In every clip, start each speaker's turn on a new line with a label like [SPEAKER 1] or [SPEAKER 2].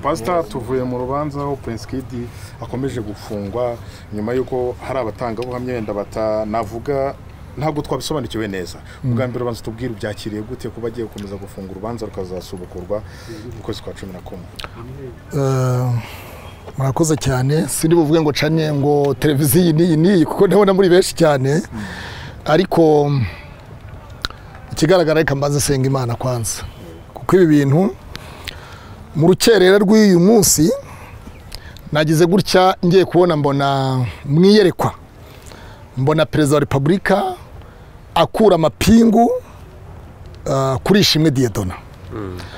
[SPEAKER 1] pasita tuvuye mu rubanza aho prince kid akomeje gufungwa nyuma y'uko hari abatangabuhamya wenda batanavuga ntabwo twabisobanukiwe neza ubwa mbere ubanza tubwire ubyakiriye gute kuba agiye gukomeza gufunga urubanza rukazasubukurwa mu kwezi kwa cumi na kumwe
[SPEAKER 2] murakoze cyane sindi buvuge ngo canye ngo televiziyo iyi n'iyi n'iyi kuko ndabona muri benshi cyane ariko ikigaragara reka mbanze senga imana kwanza kuko ibi bintu mu rukerera rw'uyu munsi nagize gutya ngiye kubona mbona mu iyerekwa mbona perezida wa repubulika akura amapingu ah, kuri ishimwe diyedona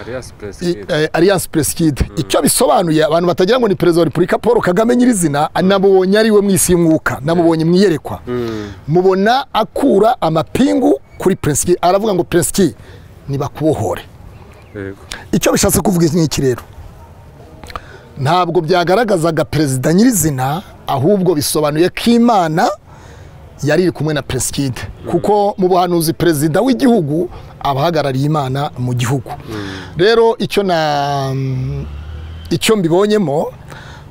[SPEAKER 3] aliyanse
[SPEAKER 2] I-
[SPEAKER 3] perezida
[SPEAKER 2] eh, alliance presikide icyo bisobanuye abantu batagira ngo ni perezida wa repubulika paul kagame nyirizina namubonye ari we mu isi y'umwuka namubonye mu iyerekwa mubona akura amapingu kuri presikide aravuga ngo presikide nibakubohore
[SPEAKER 3] yego
[SPEAKER 2] icyo bishatse kuvuga iki ngiki rero ntabwo byagaragazaga perezida nyirizina ahubwo bisobanuye ko imana yari iri kumwe na presikide kuko mu buhanuzi perezida w'igihugu aba ahagarariye imana mu gihugu rero icyo na icyo mbibonyemo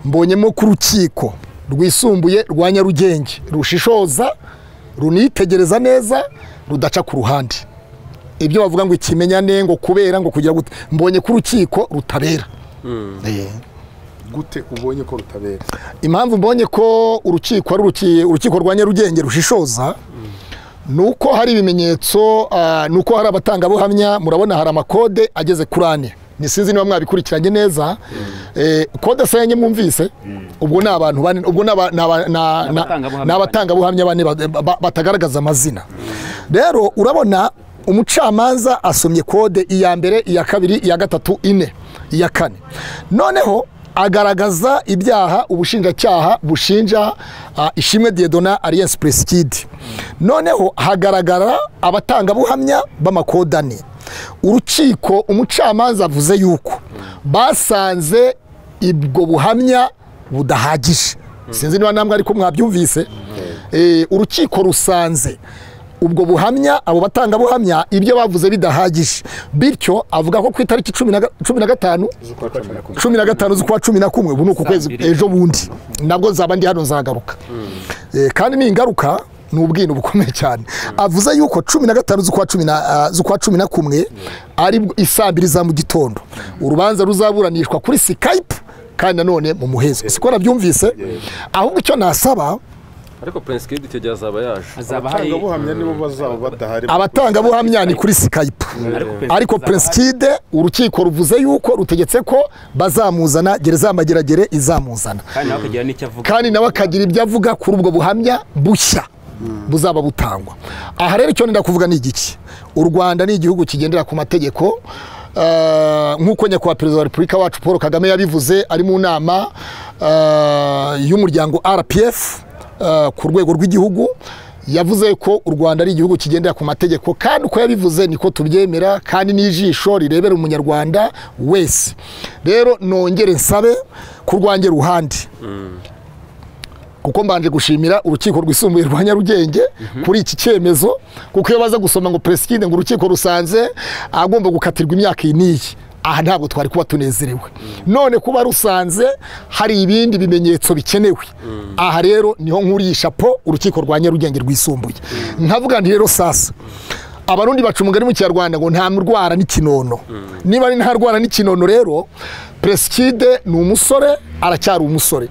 [SPEAKER 2] mbonyemo ko urukiko rwisumbuye rwa nyarugenge rushishoza runitegereza neza rudaca ku ruhande ibyo bavuga ngo ikimenyane ngo kubera ngo kugira gute mbonye ko urukiko rutabera Eh.
[SPEAKER 1] gute ubonye ko rutabera
[SPEAKER 2] impamvu mbonye ko urukiko ari uruki- urukiko rwa nyarugenge rushishoza ni uko hari ibimenyetso ah, ni uko hari abatangabuhamya murabona hari amakode ageze kuri ane ni sinzi niba mwabikurikiranye neza Eh, kode se yanjye mwumvise ubwo ni abantu bane ubwo ni aba- ni aba- na- na-
[SPEAKER 4] abatangabuhamya
[SPEAKER 2] ni abatangabuhamya bane ba- ba- batagaragaza amazina rero urabona umucamanza asomye kode iya mbere iya kabiri iya gatatu ine iya kane noneho agaragaza ibyaha ubushinjacyaha bushinja ah, ishimwe diyedona aliyanse peresikide noneho hagaragara abatangabuhamya b'amakode ane urukiko umucamanza avuze yuko basanze ibwo buhamya budahagije sinzi niba namwe ariko mwabyumvise Eh, urukiko rusanze ubwo buhamya abo batangabuhamya ibyo bavuze bidahagije bityo avuga ko ku itariki cumi na ga- cumi na gatanu
[SPEAKER 1] z'ukwa cumi na kumwe
[SPEAKER 2] cumi na gatanu z'ukwa cumi na kumwe ubu ni uku kwezi
[SPEAKER 4] Saa mbiri.
[SPEAKER 2] ejo bundi nabwo nzaba ndi hano nzagaruka Eh, kandi ningaruka ni ubwino bukomeye cyane avuze yuko cumi na gatanu z'ukwa cumi na ah, z'ukwa cumi na kumwe ari bwo isaa mbiri za mu gitondo urubanza ruzaburanishwa kuri sikayipu kandi nanone mu muhezo siko nabyumvise ahubwo icyo nasaba
[SPEAKER 3] ariko prince kid icyo gihe azaba yaje
[SPEAKER 4] hazaba hari
[SPEAKER 1] abatangabuhamya nibo bazaba badahari
[SPEAKER 2] abatangabuhamya ni kuri sikayipu ariko peresikide urukiko ruvuze yuko rutegetse ko bazamuzana gereza ya mageragere izamuzana
[SPEAKER 4] kandi nawe akagira n'icyo avuga
[SPEAKER 2] kandi nawe akagira ibyo avuga kuri ubwo buhamya bushya buzaba butangwa aha rero icyo nenda kuvuga ni igiki u rwanda ni igihugu kigendera ku mategeko eh, nk'uko nyakubahwa perezida wa repubulika wacu paul kagame yabivuze ari mu nama eh, y'umuryango rpf eh, ku rwego rw'igihugu yavuze ko u rwanda ari igihugu kigendera ku mategeko kandi uko yabivuze niko tubyemera kandi n'ijisho rirebera umunyarwanda wese rero nongere nsabe ku rwanjye ruhande kuko mbanje gushimira urukiko rwisumbuye rwa nyarugenge kuri iki cyemezo kuko iyo baza gusoma ngo peresikide ngo urukiko rusanze agomba gukatirwa imyaka iyi n'iyi aha ntabwo twari kuba tunezerewe none kuba rusanze hari ibindi bimenyetso bikenewe aha rero niho nkuriye ishapo urukiko rwa nyarugenge rwisumbuye nkavuga nti rero sasa abarundi baca umugani mu kinyarwanda ngo nta murwara n'ikinono niba ari nta rwara n'ikinono rero peresikide ni umusore aracyari umusore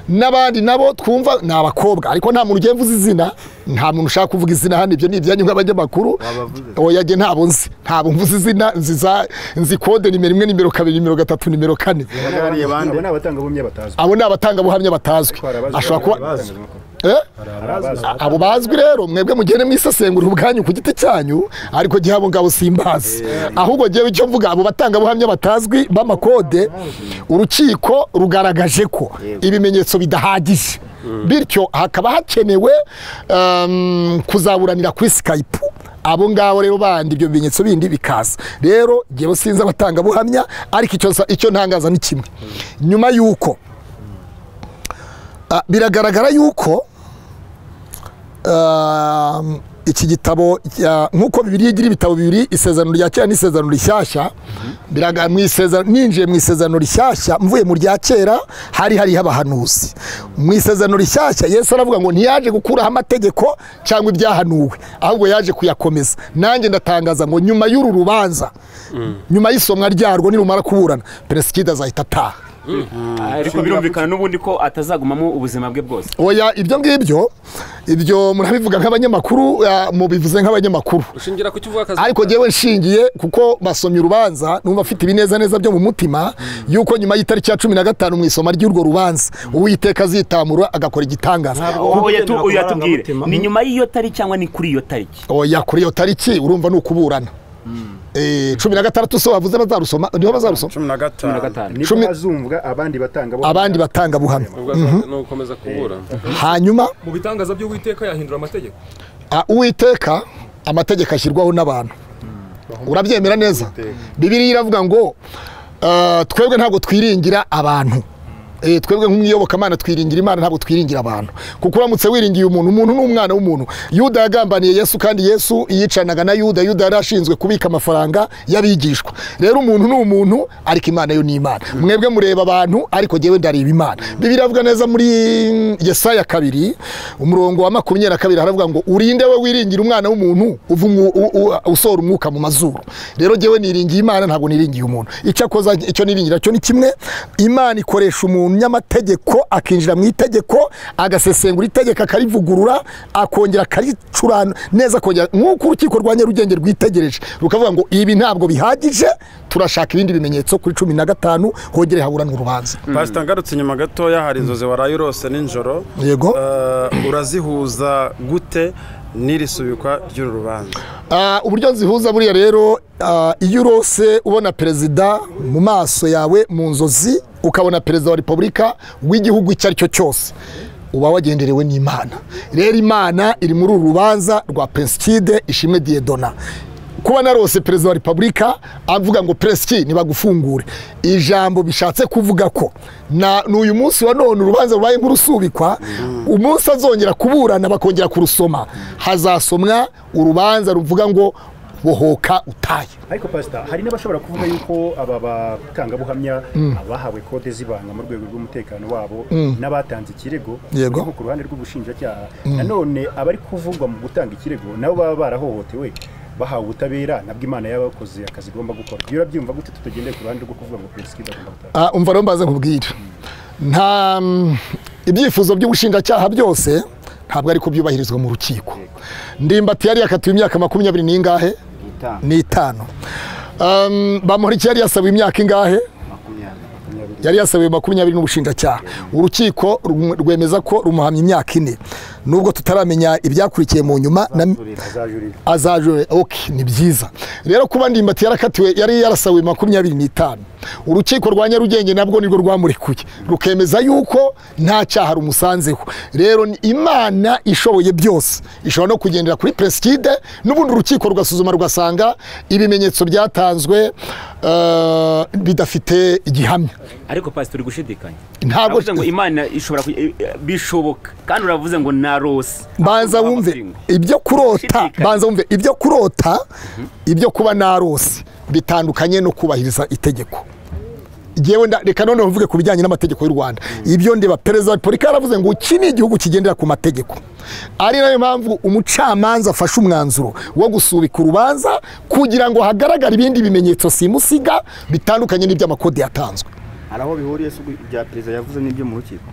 [SPEAKER 2] n'abandi nabo twumva ni abakobwa ariko nta muntu ugenda uzi izina nta muntu ushaka kuvuga izina hano ibyo ni ibyanyu nk'abanyamakuru oya jye ntabwo nzi ntabwo mvuze izina nzi za- nzi kode nimero imwe nimero kabiri nimero gatatu nimero kane
[SPEAKER 1] bariya bande
[SPEAKER 5] ni abatangabuhamya batazwi
[SPEAKER 2] abo ni abatangabuhamya batazwi ashobora kuba Eh? abo bazwi rero mwebwe mugende mwisesengura ubwanyu ku giti cyanyu ariko gihe abo ngabo simbazi ahubwo ngewe icyo mvuga abo batangabuhamya batazwi b'amakode urukiko rugaragaje ko ibimenyetso bidahagije bityo hakaba hakenewe em, kuzaburanira kuri skype abo ngabo rero bandi ibyo bimenyetso bindi bikaza rero ngewe sinzi abatangabuhamya ariko icyo nsa- icyo ntangaza ni kimwe nyuma y'uko Ah, biragaragara yuko um, iki gitabo ya- nk'uko bibiri igira ibitabo bibiri isezerano rya kera n'isezerano rishyashya biraga mu isezerano ninjiye mu isezerano rishyashya mvuye mu rya kera hari hariho abahanuzi mu isezerano rishyashya yesu aravuga ngo ntiyaje gukuraho amategeko cyangwa ibyahanuwe ahubwo yaje kuyakomeza nanjye ndatangaza ngo nyuma y'uru rubanza nyuma y'isomwa ryarwo nirumara kuburana peresikida azahita ataha
[SPEAKER 4] ariko birumvikana n'ubundi ko atazagumamo ubuzima bwe bwose
[SPEAKER 2] oya ibyo ngibyo ibyo murabivuga nk'abanyamakuru ah, mubivuze nk'abanyamakuru
[SPEAKER 3] ushingira ku cyo uvuga akazi
[SPEAKER 2] ariko njyewe nshingiye kuko basomye urubanza numva afite ibinezaneza byo mu mutima yuko nyuma y'itariki ya cumi na gatanu mu isoma ry'urwo rubanza uwiteka azitamura agakora igitangaza
[SPEAKER 4] ubu
[SPEAKER 5] wagenda
[SPEAKER 4] yatu-
[SPEAKER 5] ku
[SPEAKER 4] yatubwire
[SPEAKER 5] marangamutima.
[SPEAKER 4] ni nyuma y'iyo tariki cyangwa ni kuri iyo tariki
[SPEAKER 2] oya kuri iyo tariki urumva ni ukuburana Eh, cumi na gatandatu so bavuze bazarusoma niho bazarusoma
[SPEAKER 5] cumi na
[SPEAKER 4] cumi na
[SPEAKER 5] gatanu
[SPEAKER 4] gatanu
[SPEAKER 6] nibwo
[SPEAKER 2] Cumi-
[SPEAKER 6] hazumvwa abandi batanga
[SPEAKER 2] abandi batangabuhamya
[SPEAKER 3] ubwo asanzwe ni ugukomeza kubura
[SPEAKER 2] hanyuma
[SPEAKER 7] mu bitangaza by'uwiteka yahindura amategeko
[SPEAKER 2] Ah, uwiteka amategeko ashyirwaho n'abantu urabyemera neza bibiriya iravuga ngo ah, twebwe ntabwo twiringira abantu Eh, twebwe nk'umwiyobokamana twiringira imana ntabwo twiringira abantu kuko uramutse wiringiye umuntu umuntu ni umwana w'umuntu yuda yagambaniye yesu kandi yesu yicanaga na yuda yuda yari ashinzwe kubika amafaranga y'abigishwa rero umuntu ni umuntu ariko imana yo ni imana mwebwe mureba abantu ariko jyewe ndareba imana bibiri avuga neza muri yesaya kabiri umurongo wa makumyabiri na kabiri haravuga ngo urinde we wiringira umwana w'umuntu uva umwu- u- u- usohora umwuka mu mazuru rero jyewe niringiye imana ntabwo niringiye umuntu icyakoza icyo niringira cyo ni kimwe imana ikoresha umuntu nyamategeko akinjira mu itegeko agasesengura itegeko akarivugurura akongera akaricurana neza akongera nk'uko urukiko rwa nyarugenge rwitegereje rukavuga ngo ibi ntabwo bihagije turashaka ibindi bimenyetso kuri cumi na gatanu hongere haburanwa urubanza
[SPEAKER 5] pasita ngarutse inyuma gatoya hari inzozi waraye urose nijoro
[SPEAKER 2] Yego.
[SPEAKER 5] Eh, urazihuza gute n'iri subikwa ry'uru rubanza
[SPEAKER 2] Ah, uburyo nzihuza buriya rero ah, iyo urose ubona perezida mu maso yawe mu nzozi ukabona perezida wa repubulika w'igihugu icyo ari cyo cyose uba wagenderewe n'imana rero imana iri muri uru rubanza rwa pensikide ishimwe diyedona kuba narose perezida wa repubulika avuga ngo peresiki ntibagufungure ijambo bishatse kuvuga ko na n'uyu munsi wa none urubanza rubaye nk'urusubikwa umunsi azongera kuburana bakongera kurusoma hazasomwa urubanza ruvuga ngo bohoka utaye
[SPEAKER 6] ariko pasita hari n'abashobora kuvuga yuko aba batangabuhamya abahawe kode z'ibanga mu rwego rw'umutekano wabo n'abatanze ikirego
[SPEAKER 2] Yego.
[SPEAKER 6] ariko ku ruhande rw'ubushinjacyaha nanone abari kuvugwa mu gutanga ikirego nabo baba barahohotewe bahawe ubutabera nabwo imana y'abakoze akazi igomba gukora iyo urabyumva gute tutagendeye ku ruhande rwo kuvuga ngo perezida agomba gutaha
[SPEAKER 2] Ah, umva rero mbaze nkubwire nta mm, ibyifuzo by'ubushinjacyaha byose ntabwo ari ko byubahirizwa mu rukiko ndimbati yari yakatiwe imyaka makumyabiri n'ingahe n'itanu Um, bamporiki yari yasabiwe imyaka ingahe yari yasabiwe makumyabiri n'ubushinjacyaha urukiko rum- rwemeza ko rumuhamya imyaka ine nubwo tutaramenya ibyakurikiye mu nyuma na,
[SPEAKER 6] azajurira
[SPEAKER 2] azajure ok ni byiza rero kuba ndimbati yarakatiwe yari yarasawe makumyabiri n'itanu urukiko rwa nyarugenge nabwo nirwo rwamurekuye rukemeza yuko nta cyaha rumusanzeho rero ni imana ishoboye byose ishobora no kugendera kuri peresikide n'ubundi urukiko rugasuzuma rugasanga ibimenyetso byatanzwe eh, bidafite igihamya
[SPEAKER 4] ariko pasita uri gushidikanya
[SPEAKER 2] ntabwo
[SPEAKER 4] Uravuze ngo imana ishobora ku- eh, eh, bishoboka kandi uravuze ngo narose
[SPEAKER 2] banza
[SPEAKER 4] Ahubwo
[SPEAKER 2] wumve
[SPEAKER 4] amapingu.
[SPEAKER 2] ibyo kurota
[SPEAKER 4] Ushidikanya.
[SPEAKER 2] banza wumve ibyo kurota ibyo kuba narose bitandukanye no kubahiriza itegeko Jewe nda- reka noneho mvuge ku bijyanye n'amategeko y'u Rwanda ibyo ndeba perezida wa repubulika yaravuze ngo iki ni igihugu kigendera ku mategeko ari nayo mpamvu umucamanza afashe umwanzuro wo gusubika urubanza kugira ngo hagaragare ibindi bimenyetso simusiga bitandukanye n'iby'amakode yatanzwe
[SPEAKER 5] hari aho bihuriye si ibya perezida yavuze n'ibyo mu rukiko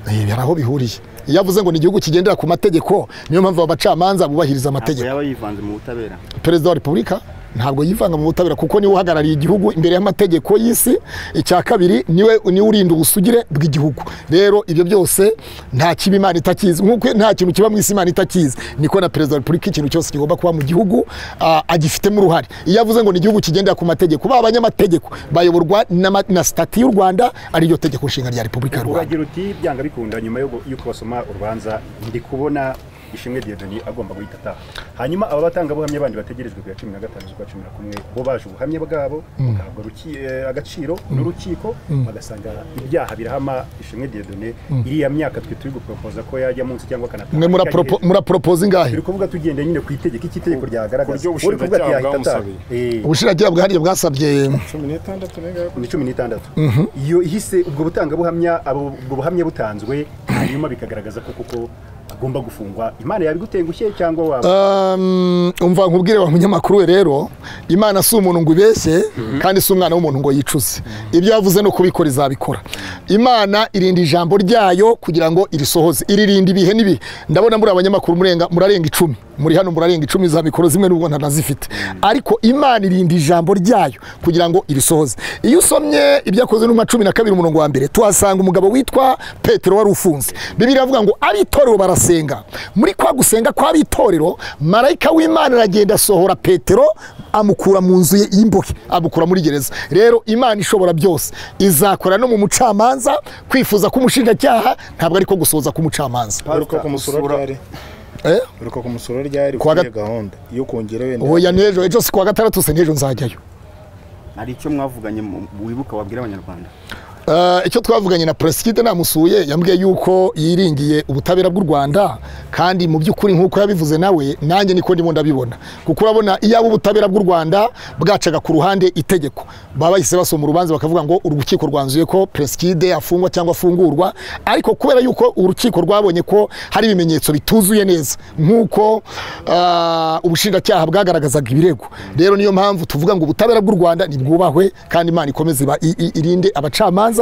[SPEAKER 2] Eh, hari aho bihuriye iyo avuze ngo ni igihugu kigendera ku mategeko niyo mpamvu abacamanza bubahiriza amategeko
[SPEAKER 5] yaba yivanze mu butabera
[SPEAKER 2] perezida wa repubulika ntabwo yivanga mu butabera kuko niwe uhagarariye igihugu imbere y'amategeko y'isi icya kabiri niwe niwe urinda ubusugire bw'igihugu rero ibyo byose nta kibi imana itakizi nk'uko nta kintu kiba mu isi imana itakizi niko na perezida wa repubulika ikintu cyose kigomba kuba mu gihugu ah, agifitemo uruhare iyo avuze ngo ni igihugu kigendera ku mategeko ba abanyamategeko bayoborwa n'ama- na sitati y'u rwanda ariryo tegeko nshinga rya repubulika y'u rwanda
[SPEAKER 6] uragira uti byanga bikunda nyuma yo- yuko basoma urubanza ndi kubona ishimwe diodoni agomba guhita ataha hanyuma aba batangabuhamya bandi bategerejwe ku ya cumi na gatanu z'ukwa cumi na kumwe bo baje ubuhamya bwabo bugahabwa ruki- eh, agaciro n'urukiko bagasanga ibyaha birahama ishimwe diodoni iriya myaka twe turi guporopoza ko yajya munsi cyangwa akanataha
[SPEAKER 2] mwe muraporopo- muraporopoza ingahe
[SPEAKER 6] turi kuvuga tugendeye nyine ku itegeko iki itegeko ryagaragaza
[SPEAKER 1] Uburyo
[SPEAKER 6] Uri kuvuga ati
[SPEAKER 1] ubushinjacyaha
[SPEAKER 6] yahita ataha.
[SPEAKER 1] bwamusabiye.
[SPEAKER 6] Eh,
[SPEAKER 2] ubushinjacyaha bwahariye bwasabye
[SPEAKER 1] cumi n'itandatu
[SPEAKER 6] ni cumi n'itandatu iyo ihise ubwo butangabuhamya abo- ubwo buhamya butanzwe hanyuma bikagaragaza ko koko agomba gufungwa imana yabigutengushye cyangwa waba
[SPEAKER 2] Um, umva nkubwire wa munyamakuru we rero imana si umuntu ngo ibeshye kandi si umwana w'umuntu ngo yicuze ibyo yavuze no kubikora izabikora imana irinda ijambo ryayo kugira ngo irisohoze iririnda ibihe n'ibihe ndabona muri abanyamakuru murenga murarenga icumi muri hano murarenga icumi za mikoro zimwe n'ubwo ntanazifite ariko imana irinda ijambo ryayo kugira ngo irisohoze iyo usomye ibyakozwe n'umwa cumi na kabiri umurongo wa mbere tuhasanga umugabo witwa petero wari ufunze bibiri iravuga ngo abitorero barasenga muri kwa gusenga kw'abitorero marayika w'imana aragenda asohora petero amukura mu nzu ye y'imbohe amukura muri gereza rero imana ishobora byose izakora no mu mucamanza kwifuza k'umushinjacyaha ntabwo ariko gusohoza k'umucamanza
[SPEAKER 1] uheruka kumusura ryari
[SPEAKER 2] Eh?
[SPEAKER 1] uheruka kumusura ryari
[SPEAKER 2] Kuwa
[SPEAKER 1] ukuriye
[SPEAKER 2] gat-
[SPEAKER 1] gahunda yo kongera wenda
[SPEAKER 2] oya n'ejo ejo si kuwa gatandatu se n'ejo nzajyayo
[SPEAKER 4] hari icyo mwavuganye mu- wibuka wabwira abanyarwanda
[SPEAKER 2] Eh, icyo twavuganye na President namusuye yambwiye yuko yiringiye ubutabera bw'u Rwanda kandi mu by'ukuri nk'uko yabivuze nawe nanjye niko ndimo ndabibona kuko urabona iyaba ubutabera bw'u Rwanda bwacaga ku ruhande itegeko baba bahise basoma urubanza bakavuga ngo urukiko rwanzuye ko President afungwa cyangwa afungurwa ariko kubera yuko urukiko rwabonye ko hari ibimenyetso bituzuye neza nk'uko ah, ubushinjacyaha bwagaragazaga ibirego rero niyo mpamvu tuvuga ngo ubutabera bw'u Rwanda nibwubahwe kandi Imana ikomeze iba- i- i- irinde abacamanza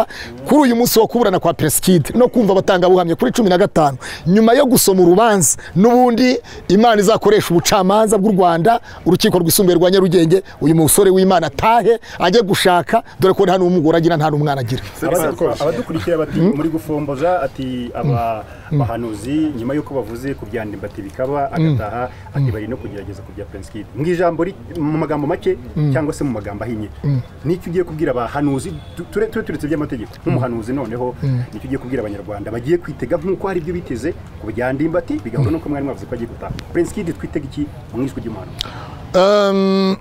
[SPEAKER 2] kuri uyu munsi wo kuburana kwa Preskid no kumva abatangabuhamya kuri cumi na gatanu nyuma yo gusoma urubanza n'ubundi Imana izakoresha ubucamanza bw'u Rwanda urukiko rwisumbuye rwa Nyarugenge uyu musore w'Imana atahe ajye gushaka dore ko nta n'umugore agira nta n'umwana agira
[SPEAKER 6] Abadu- abadukurikira bati muri gufomboza ati aba bahanuzi nyuma y'uko bavuze ku bya ndimbati bikaba agataha ati bari no kugerageza ku bya Prince Kid mu ijambo ri- mu magambo make cyangwa se mu magambo ahinnye nicyo ugiye kubwira abahanuzi tu- ture- ture- turetse by'amategeko nk'umuhanuzi noneho nicyo ugiye kubwira abanyarwanda bagiye kwitega nk'uko hari ibyo biteze ku bya ndimbati bigahuye n'uko mwari mwavuze ko agiye gutaha Prince Kid twitega iki mu ijwi ry'umuhanuzi
[SPEAKER 2] Um,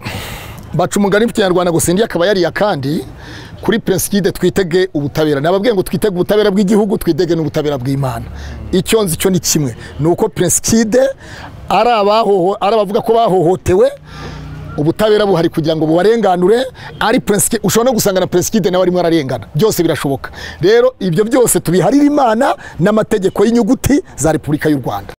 [SPEAKER 2] baca umugani mu kinyarwanda gusa indi akaba yariye akandi kuri prinsikide twitege ubutabera nababwiye ngo twitege ubutabera bw'igihugu twitege n'ubutabera bw'imana icyo nzi cyo ni kimwe ni uko prinsikide ari abahoho ari abavuga ko bahohotewe ubutabera buhari kugira ngo bubarenganure ari prinsikide ushobora no gusanga na prinsikide nawe arimo ararengana byose birashoboka rero ibyo byose tubiharira imana n'amategeko y'inyuguti za repubulika y'u rwanda